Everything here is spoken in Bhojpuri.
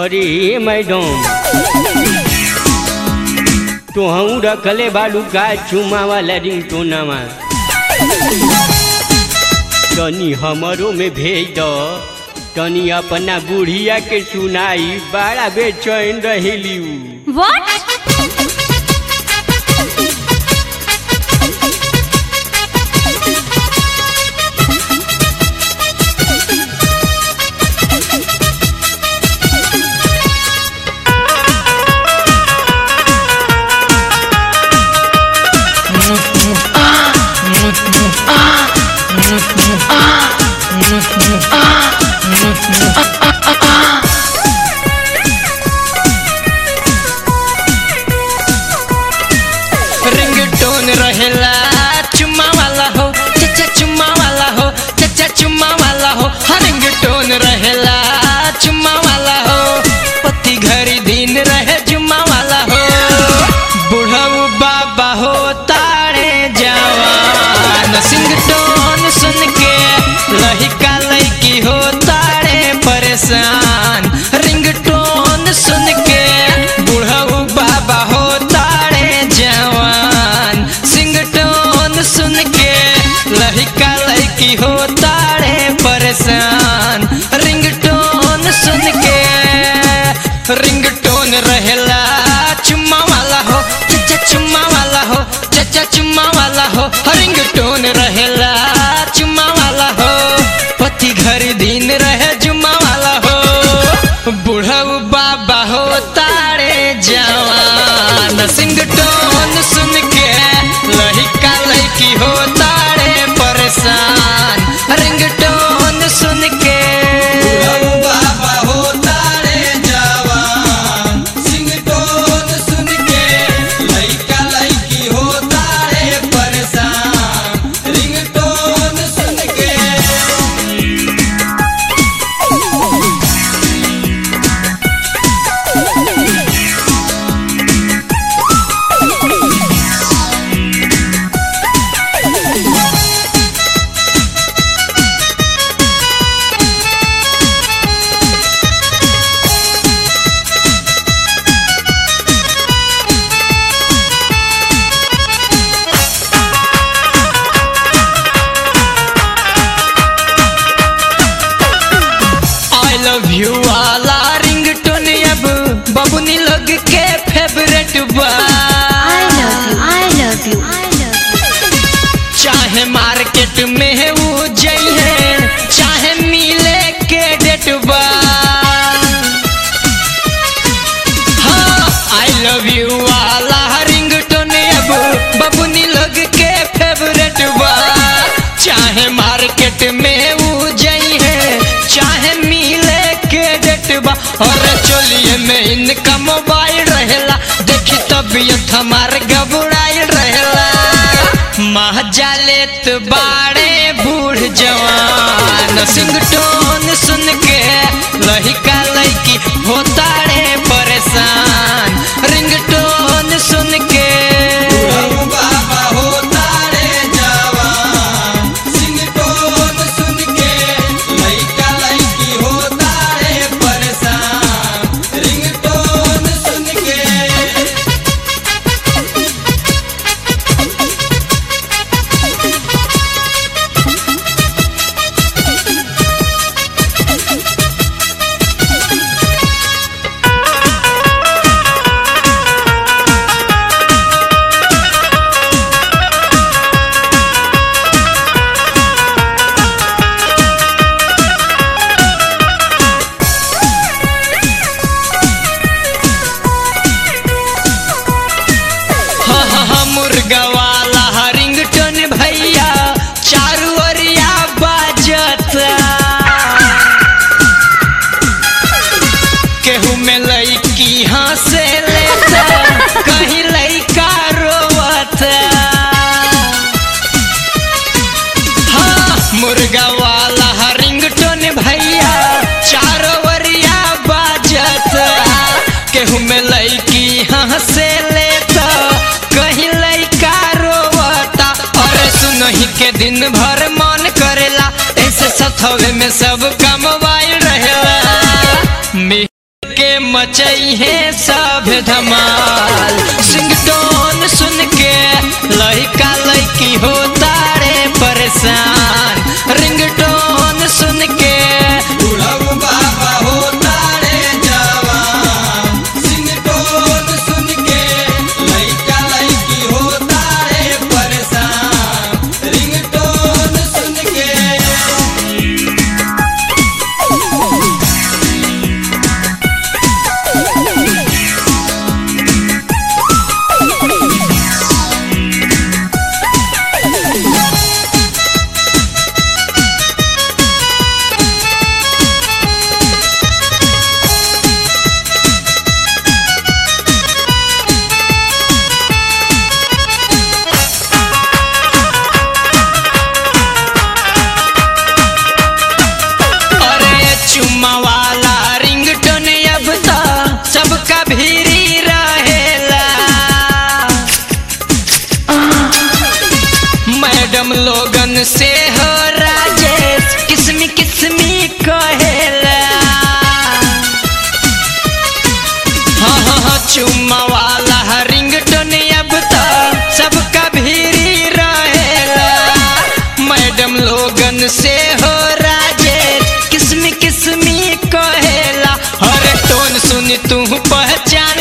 अरे मैडम तो हम रखले बालू का चुमा वाला रिंगटोनामा तनी हमरो में भेज दो तनी अपना बुढ़िया के सुनाई बड़ा बेचैन रहेली उ। व्हाट रिंगटोन रहेला चुम्मा वाला हो चचा चुम्मा वाला हो चचा चुम्मा वाला हो हाँ रिंगटोन रहेला चुम्मा वाला हो पति घरी दिन रहे जुम्मा वाला हो बुढ़ऊ बाबा हो तारे जवान सिंगटोन सुन के लहिका लैकी हो तारे परेशान रिंगटोन सुन के बुढ़ऊ बाबा हो तारे जवान सिंगटोन सुन के लहिका लैकी हो तारे परेशान रिंगटोन सुन के रिंगटोन रहेला चुम्मा वाला हो चचा चुम्मा वाला हो चचा चुम्मा वाला हो रिंगटोन रहेला चुम्मा वाला हो पति घर दिन रहे जुम्मा वाला हो बुढ़ऊ बाबा हो तारे जवान सिंगटोन सुन के लहिका लैकी हो तारे परेशान रिंगटोन सुन के बाबा हो तारे जवान सिंगटोन सुन के लइका लइकी हो तारे परेशान रिंगटोन सुन के आई लव यू वाला रिंगटोन अब बबुनी लोग के फेवरेट बा I love you. I love you. I love you. चाहे मार्केट में है वो जइए चाहे मिले के डेट बा हाँ आई लव यू वाला रिंगटोन अब बबुनी लोग के फेवरेट बा चाहे मार्केट में वो जइए चाहे मिले के डेट बा और चोलिए में इनका मोबाइल रहेला देखी तबीयत हमार घबराइल रहेला महजा लेत बाड़े बूढ़ जवान सिंगटोन सुन के लहिका लैकी होताड़े परेशान रिंगटोन सुन के बाबा होताड़े जवान सिंगटोन सुन के लहिका लैकी होताड़े परेशान रिंगटोन सुन के हाँ हाँ हाँ मुर्गा वाला रिंगटोन भैया चारू ओरिया बाजता केहू में लईकी हंसे लेता कहीं लईका रोवता हाँ मुर्गा वाला रिंगटोन भैया चारो ओरिया बाजता केहू में लईकी हंसे लेता कहीं लईका रोवता और सुनही के दिन भर मन करेला ऐसे सथवे में सब कमवाइल रहेला मिल के मचई है सब धमाल सिंगटोन सुन के लड़का लड़की हो तारे परेशान रिंगटोन सुन के बुढ़ऊ बाबा हो तारे जवान सिंगटोन सुन के लड़का लड़की हो तारे परेशान रिंगटोन सुन के अरे चुम्मा वाला रिंगटोन अब तो सबका भीरी रहेला मैडम लोगन से हो राजेश किस्मी किस्मी कहेला हाँ हाँ हाँ चुम्मा वाला रिंगटोन अब तो सबका भीरी रहेला मैडम लोगन से हो राजेश किस्मी किस्मी कहेला हर टोन सुन तू पहचान